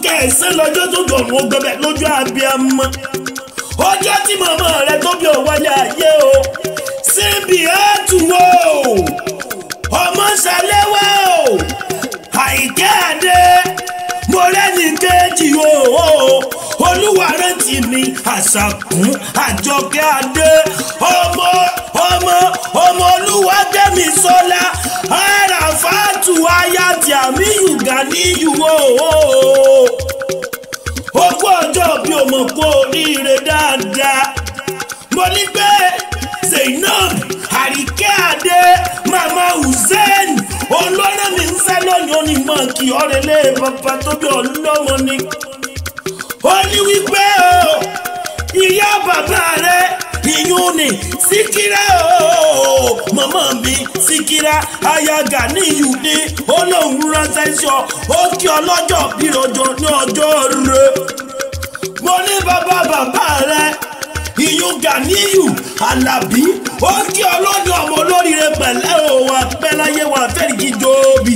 kẹsàn-án lọ́jọ́ tó dọ̀rùn gbẹbẹ lójú abiyamọ ọjọ́ tí màmá rẹ tó bí ò wálé ayé o síbi àtúwò ọmọ ṣàlẹ́wà o àìkẹ́ àdé mo rẹ́ni kejì o olúwa rántí mi àṣàkùn àjọkẹ́ adé ọmọ ọmọ ọmọ olúwa gbẹ̀mí sọ́lá àràfàtù ayáàtì àmì yùgà níyù o ogún ọjọ́ bí o mọ̀ kó oríire dáadáa mo ní pé zainab àríkẹ́ adé mama hussein olórí mi ń sẹ́ lónìí ó ní mọ̀ kí ọ̀rẹ́lẹ̀ bàbá tó bí ọlọ́mọ ni ó ní wípé o ìyá bàbá rẹ ìyún ni síkírà o màmá mi síkírà ayaga níyù ní olóhùn ránṣẹ́ sọ ó kí ọlọ́jọ́ bírọ̀jọ́ ní ọjọ́ rẹ mo ní bàbá bàbá rẹ ìyún Ganiyu Alábí ó kí ọlọ́dún ọmọ olóríire pẹ̀lẹ́ o wà pẹ́ láyé wà fẹ́ẹ̀kì jóòbí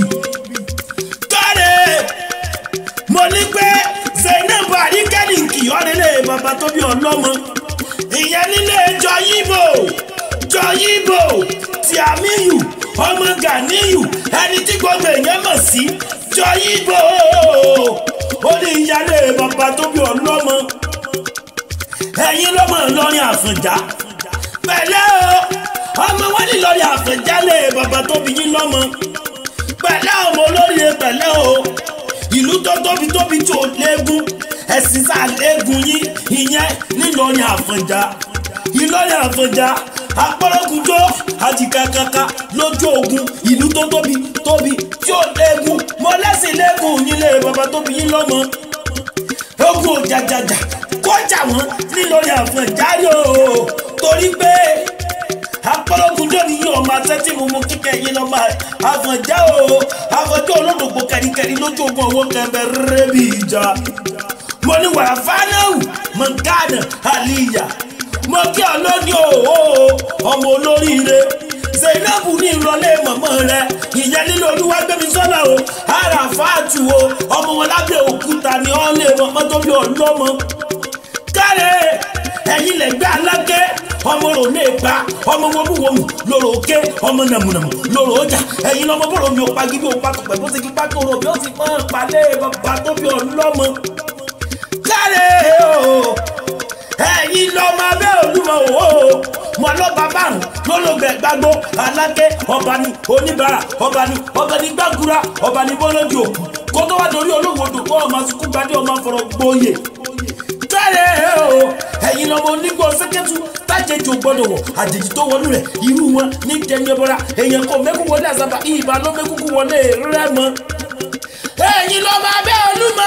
káre mo ní pé Zainab àríkẹ́lì kìyọ́rẹ́lẹ̀ bàbá tó bí ọlọ́mọ ìyẹn nílé jọyìnbó jọyìnbó ti àmìyù ọmọ Ganiyu ẹni tí gbogbo èèyàn mọ̀ sí jọyìnbó ó ní ìyálé bàbá tó bí ọlọ́mọ ẹ̀yin lọ́mọ Ìlọrin Àfọ̀njá pẹ̀lẹ́ o ọmọ wọn ní Ìlọrin Àfọ̀njá lé bàbá tó bí yín lọ́mọ pẹ̀lẹ́ ọmọ olóríire pẹ̀lẹ́ o ìlú tó tóbi tóbi tí ò léegun ẹ̀sìn sá léegun yín ìyẹn nílọrin Àfọ̀njá Ìlọrin Àfọ̀njá apọ́lọ́gùnjọ́ àjìkàkàkà lójú ogun ìlú tó tóbi tóbi tí ò léegun mọ lẹ́sìn léegun nílé bàbá tó bí yín lọ́mọ ogun òjàjàjà kọjá wọn nílọrin Àfọ̀njá yóò torí pé apọ́lọ́gùnjọ́ ni yóò máa tẹ́tí mu mú kíkẹ́ yín lọ́mọ Àfọ̀njá o Àfọ̀njá olódògbò kẹ̀ríkẹ̀rí lójú ogun owó kẹ̀mbẹ̀ rẹ́bì ìjà mo ní wàrà fánáwù mọ̀gánà àlìyà mo kí ọ lónìí o ọmọ olóríire Zainabu ní ìrọ̀lẹ́ mọ̀mọ́ rẹ ìyẹn nílò olúwa gbẹ̀mí sọ́nà o àràfáàtù o ọmọ wọn lábẹ́ òkúta ni ọ́n lè mọ̀mọ́ tó bí ọlọ́mọ káre ẹ̀yin lẹ́gbẹ́ alágẹ́ ọmọ rò lè gbà ọmọ wọmúwọmù lòrò òkè ọmọ nàmùnàmù lòrò ọjà ẹ̀yin lọ́mọ bọ̀rọ̀ mi ò pa gidi ò pa tọ̀pẹ̀ bó ti kí pákó rò bí ó ti pọ́n palẹ̀ bàbá tó bí ọlọ́mọ káre o ẹ̀yin lọ́mọ abẹ́ olúmọ o mọ lọ́ba márùn lọ́lọ́gbẹ̀ gbàgbó alágẹ́ ọba ni oníbàárà ọba ni ọba ni gbàgúrà ọba ni bọ́lọ́dì òkú kó tó wá dorí olówó dòkó ọmọ sukú gbadé ọmọ fọ̀rọ̀ gbóyè káre o ẹ̀yin lọ́mọ onígbò sẹ́kẹ́tù tájẹjù gbọ́dọ̀ wọ̀ àjèjì tó wọnú rẹ̀ irú wọn ní jẹnyẹbọra èèyàn kò mẹ́kú wọlé àzàbà ìbá ló mẹ́kúkú wọlé rẹ́mọ. ẹ̀yin lọ́mọ abẹ́ olúmọ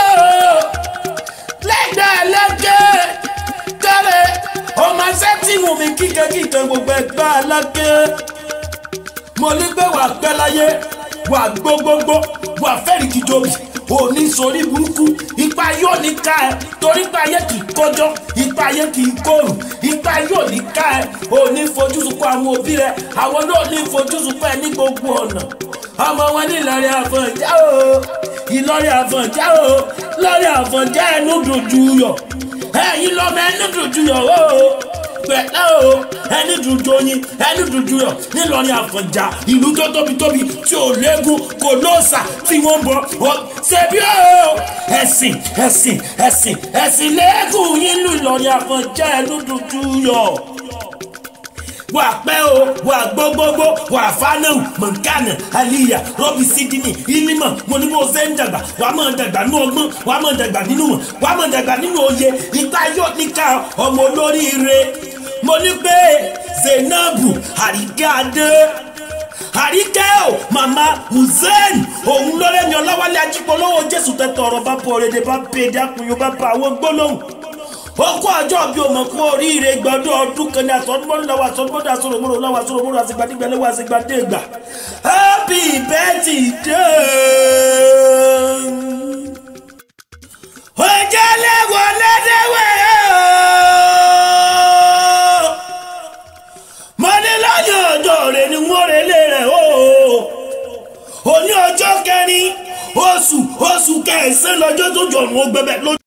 lẹ́gbẹ̀ẹ́ lẹ́gẹ́ káre ọmọ sẹ́tìmù mi kíkẹ́ kíkẹ́ gbogbo ẹgbẹ́ alágẹ́ mo ní pé wà pẹ́ láyé wà gbogbogbò wà fẹ́rì kìjọbì òní sórí burúkú ipa yóò ní ká ẹ torí ipa ayé kì í kọjọ ipa ayé kì í kóòrùn ipa yóò ní ká ẹ òní fojú sunkún àwọn òbí rẹ àwọn náà ní fojú sunkún ẹ ní gbogbo ọ̀nà ọmọ wọn ní Ìlọrin Àfọ̀njá o Ìlọrin Àfọ̀njá o Ìlọrin Àfọ̀njá ẹnu dùjú yọ ẹ̀yin lọ́mọ ẹnu dùjú yọ o pẹ̀lẹ́ o ẹni dùdú oyin ẹni dùdú yọ nílọrin Àfọ̀njá ìlú tó tóbi tóbi tí ò léegun kò lóòsà tí wọ́n bọ̀ ọ́ ṣebí o ẹ̀sìn ẹ̀sìn ẹ̀sìn ẹ̀sìn léegun yín lù Ìlọrin Àfọ̀njá ẹni dùdú yọ wà pẹ́ o wà gbogbogbò wà fánàwù mọ̀nkánà àlìyà rọ́bì sídìní ìlímọ̀ mo ní bó ṣe ń dàgbà wà á máa dàgbà nínú ọgbọ́n wà á máa dàgbà nínú mọ̀ wà á máa dàgbà nínú òye ìta yóò níka ọmọ olóríire mo ní pé Zainabu àríkẹ́ adé àríkẹ́ o màmá hussein òun lọ́rẹ́ mi ọlọ́wálé ajípolówó jésù tẹ́tọ̀ ọ̀rọ̀ bá bọ̀ ọ̀rẹ́dẹ̀ bá pè é dákun bá bá àwọn gbólóhùn okú ọjọ́ bí o mọ̀ kú oríire gbọ́dọ̀ ọdún kan ní àtọ́dúnmọ́dún lọ́wọ́ àtọ́dúnmọ́dún àsọ̀rọ̀mọ́dún lọ́wọ́ àsọ̀rọ̀mọ́dún àsìgbàdìgbà lọ́wọ́ àsìgbàdìgbà happy birthday. ọjọ́ lẹ́wọ̀ lẹ́dẹ̀wẹ̀ mo ní lọ́yọ̀ ọjọ́ rẹ̀ ni wọ́n rẹ̀ lé rẹ̀ o òní ọjọ́ kẹrin oṣù oṣù kẹsàn-án lọ́jọ́ tó jọ̀rùn ó gbẹbẹ̀ lójú.